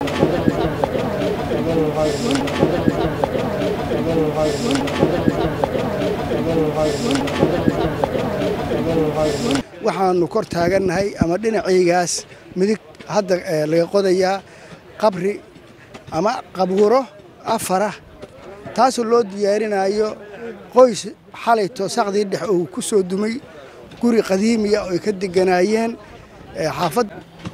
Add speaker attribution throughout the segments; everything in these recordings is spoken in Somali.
Speaker 1: waxaanu kor taagannahay ama dhinacaygaas midig hadda laga qodayaa qabri ama qabuuro afara taasoo loo diyaarinayo qoys xalay toosaqdii dhex uu ku soo dumay guri qadiimiya oo ay ka deganaayeen xaafad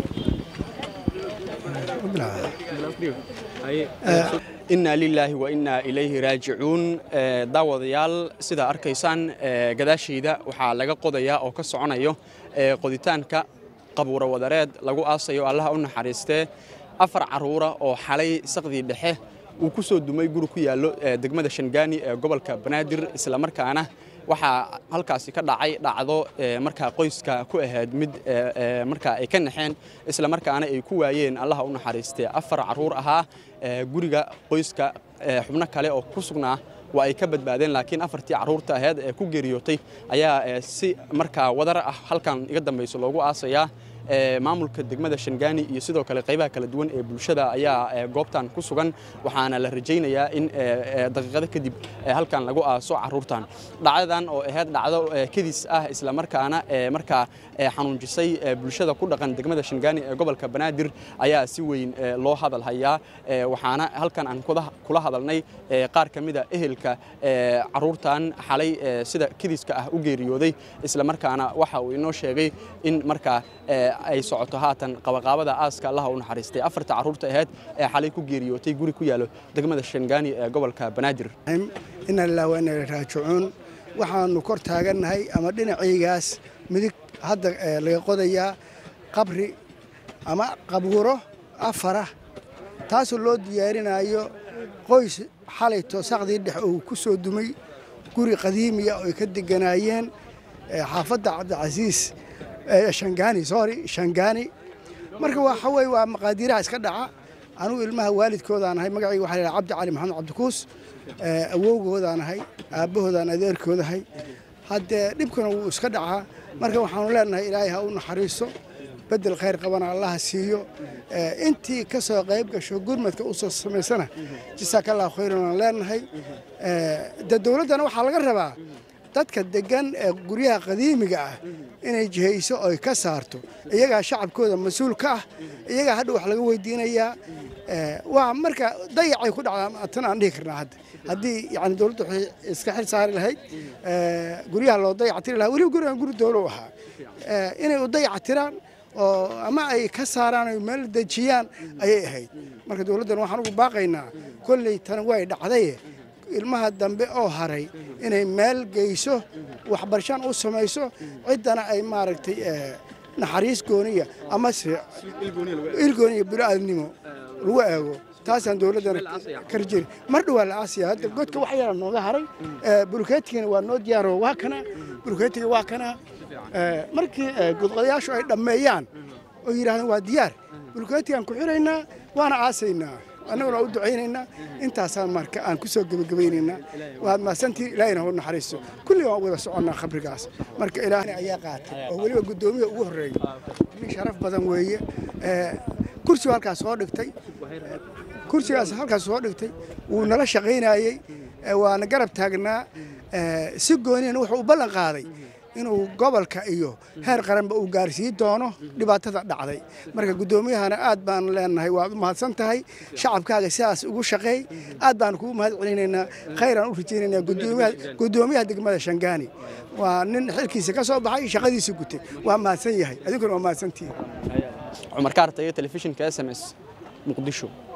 Speaker 2: inna lilaahi wa innaa ilayhi raajicuun daawadayaal sidaa arkaysaan gadaashayda waxaa laga qodayaa oo ka soconayo qoditaanka qabuuro wadareed lagu aasayo allaha u naxariistee afar carruura oo xalay saqdii dhexe uu ku soo dumay guri ku yaallo degmada shangaani ee gobolka banaadir islamarkaana waxaa halkaasi ka dhacay dhacdo markaa qoyska ku ahayd mid markaa ay ka naxeen islamarkaana ay ku waayeen allaha u naxariistee afar carruur ahaa guriga qoyska xubno kale oo ku sugnaa waa ay ka badbaadeen laakiin afartii carruurta aheyd ee ku geeriyootay ayaa si markaa wadar ah halkan iga dambayso loogu aasayaa maamulka degmada shangaani iyo sidoo kale qaybaha kala duwan ee bulshada ayaa goobtan ku sugan waxaana la rajaynayaa in daqiiqado kadib halkan lagu aaso carruurtan dhacdadan oo ahayd dhacdo kedis ah islamarkaana markaa xanuunjisay bulshada ku dhaqan degmada shangaani ee gobolka banaadir ayaa si weyn loo hadal hayaa waxaana halkan aan kula hadalnay qaar ka mida ehelka carruurtan xalay sida kediska ah u geeriyooday islamarkaana waxa uu inoo sheegay in markaa ay socoto haatan qabaqaabada aaska allaha u naxariistay afarta carruurta ahayd ee xalay ku geeriyootay guri ku yaalo degmada shangaani ee gobolka banaadir
Speaker 1: inna lillahi wa inna ilayhi raajicuun waxaanu kor taagannahay ama dhinacaygaas midig hadda laga qodayaa qabri ama qabuuro afara taasoo loo diyaarinayo qoys xalay toosaqdii dhex uu ku soo dumay guri qadiimiya oo ay ka deganaayeen xaafadda cabdicasiis shangaani sorry shangaani marka waxa weye waa maqaadiiraha iska dhaca anugu ilmaha waalidkoodaan ahay magacayga waxa la cabdi cali maxamed cabdikuus awowgoodaan ahay aabbahoodaan adeerkoodahay haddee dhibkuna wuu iska dhacaa marka waxaanu leenahay ilaahay ha u naxariiso bedel khayr qabana allaha siiyo intii ka soo qayb gasho gurmadka u soo samaysana jasaakallahu khayran aan leenahay de dowladdana waxaa laga rabaa dadka degan ee guryaha qadiimiga ah inay jihayso oy ka saarto iyagaa shacabkooda mas-uul ka ah iyagaa hadha wax laga weydiinayaa waa marka dayacay ku dhacdaa tan aan dhihi karnaa hadda haddii yani dowladda waxay iska xil saari lahayd guryaha loo dayactiri lahaa weliba gurigan guri dowlow ahaa inay u dayacatiraan oo ama ay ka saaraan oy meel dejiyaan ayay ahayd marka dowladdan waxaan ugu baaqaynaa kolley tan way dhacdaye ilmaha dambe oo haray inay meel geyso waxbarashaan u samayso ciddana ay maaragtay naxariis gooniya amase ilgooniya bini'aadnimo lagu eego taasaan dowladdana ka rajeyna mar dhowaa la aasiya hadda godka wax yara nooga haray bulkeetigana waa noo diyaaro waa kana bulkeetiga waa kana markii gudqadayaashu ay dhammeeyaan oo yidhahdeen waa diyaar bulkeetigaan ku xiraynaa waana aasaynaa annaguna waa u ducaynaynaa intaasaan marka aan ku soo gebagabaynaynaa waad mahadsantiin ilaahina u naxariiso kulli waan wada soconnaa khabrigaas marka ilaahna ayaa qaatay oo weliba guddoomiya ugu horreeya nin sharaf badan weeye kursigu halkaas soo dhigtay kursigaas halkaas soo dhigtay wuu nala shaqaynayey waana garab taagnaa si gooniyana wuxuu u ballan qaaday inuu gobolka iyo heer qaranba uu gaarsiin doono dhibaatada dhacday marka guddoomiyahana aad baan leenahay waad u mahadsan tahay shacabkaaga sidaas ugu shaqeey aad baan kugu mahad celinaynaa khayraan u rajaynaynaa guddoomiyaha degmada shangaani waa nin xilkiisa ka soo baxay shaqadiisa gutay waa mahadsan yahay adinkuna waa mahadsantihin
Speaker 2: cumar kaartaya telefishinka s m s muqdisho